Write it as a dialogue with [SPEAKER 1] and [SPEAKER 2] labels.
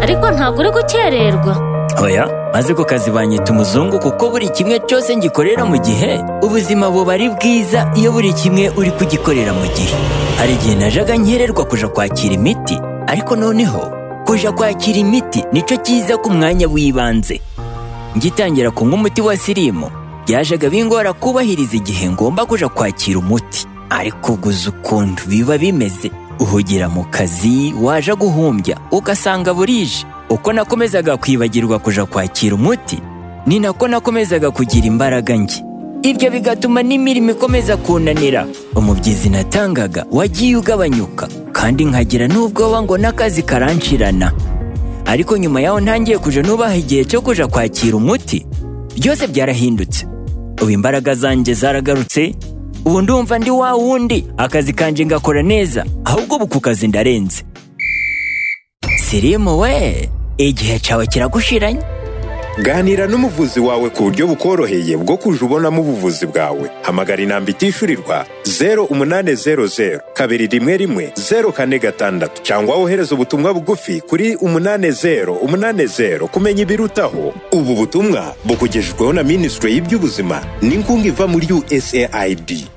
[SPEAKER 1] ariko ntabwo uri gukererwa
[SPEAKER 2] oya maze ku kazi banyita umuzungu kuko buri kimwe cyose ngikorera mu gihe ubuzima buba ari bwiza iyo buri kimwe uri kugikorera mu gihe hari igihe najaga nkererwa kuja kwakira imiti ariko noneho kuja kwakira imiti nicyo cyiza ku mwanya w'ibanze ngitangira kunywa umuti wa sirimu byajaga bingora kubahiriza igihe ngomba kuja kwakira umuti ariko guza ukuntu biba bimeze uhugira mu kazi waje guhumbya ugasanga burije uko nakomezaga kwibagirwa kuja kwakira umuti ni nako nakomezaga kugira imbaraga nke ibyo bigatuma n'imirimo ikomeza kunanira umubyizi natangaga wagiye ugabanyuka kandi nkagira n'ubwoba ngo n'akazi karanshirana ariko nyuma yaho ntangiye kuja nubaha igihe cyo kuja kwakira umuti byose byarahindutse ubu imbaraga zanjye zaragarutse ubu ndumva ndi wa wundi akazi kanjye ngakora neza ahubwo ubu ku kazi ndarenze sirimu we igihe cyawe kiragushiranye
[SPEAKER 3] ganira n'umuvuzi wawe ku buryo bukoroheye bwo kuja ubonamo ubuvuzi bwawe hamagara inamba itishyurirwa zeru umunani zeru zeru kabiri rimwe rimwe zeru kane gatandatu cyangwa wohereza ubutumwa bugufi kuri umunani zeru umunani zeru kumenya ibirutaho ubu butumwa bukugejejweho na minisitiri y'iby'ubuzima n'inkunga iva muri usaid